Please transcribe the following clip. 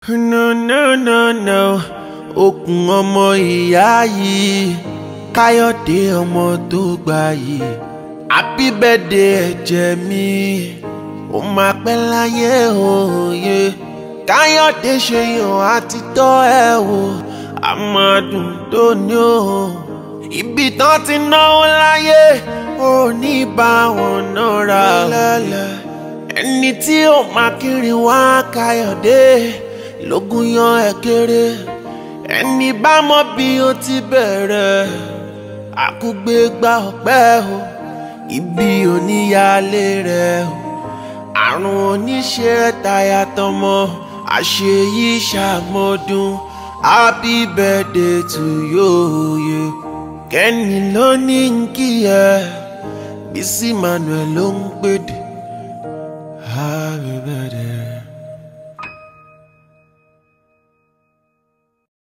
no no no no okùn ọmọ ìyá yìí káyọ̀dé ọmọ tó gbà yìí happy birthday ẹ̀jẹ̀ mi ó máa pẹ́ láyé òye káyọ̀dé ṣe yàn àti tọ́ ẹ wò àmọ́dún tó ní o ibi tán ti náwó láyé ò ní bá wọn náírà lẹ́lẹ́ ẹni tí ó máa kiri wá káyọ̀dé lógún yan ẹ kéré ẹni bá mọ bí ó ti bẹ̀rẹ̀ àkúgbé gba ọ̀pẹ́ o ibi oníyàlé rẹ̀ o àrùn oníṣe táyà tọmọ àṣeyí ṣàmọdún happy birthday to you ye kẹ́ni ló ní kí ẹ Bísí Manuel ló ń pèdè